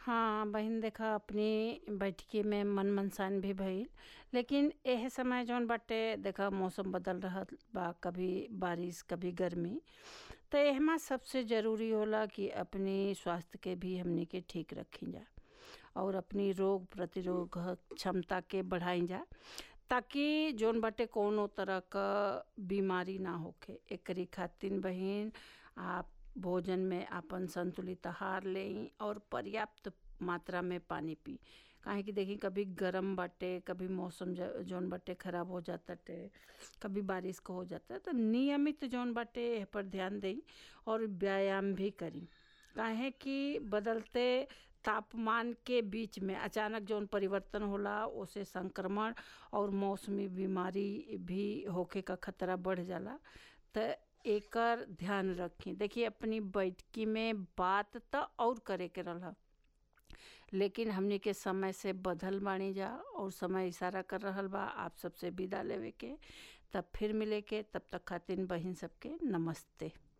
हाँ बहिन देखा अपनी बैठकी में मन मनसान भी भइल लेकिन एह समय जौन बाटे देखा मौसम बदल रहल बा कभी बारिश कभी गर्मी तो एहमा सबसे ज़रूरी होला कि अपनी स्वास्थ्य के भी हमनी के ठीक रखी जा और अपनी रोग प्रतिरोधक क्षमता के बढ़ाई जा ताकि जौन बाटे कौनो तरह क बीमारी ना होखे एकरी खातिर बहिन आप भोजन में आपन संतुलित आहार लें और पर्याप्त मात्रा में पानी पी काहे कि देखी कभी गरम बाटे कभी मौसम ज- जौन बाटे खराब हो जाताटे कभी बारिश का हो जाता है तो नियमित जौन बाटे एह पर ध्यान दें और व्यायाम भी करी काहे कि बदलते तापमान के बीच में अचानक जौन परिवर्तन होला ओसे संक्रमण और मौसमी बीमारी भी होखे का खतरा बढ़ जाला त एकर ध्यान रखी देखिए अपनी बैठकी में बात त और करे के रहा लेकिन हमनी के समय से बदल बानी जा और समय इशारा कर रहल बा आप सबसे विदा लेवे के तब फिर मिले के तब तक खातिर बहिन सबके नमस्ते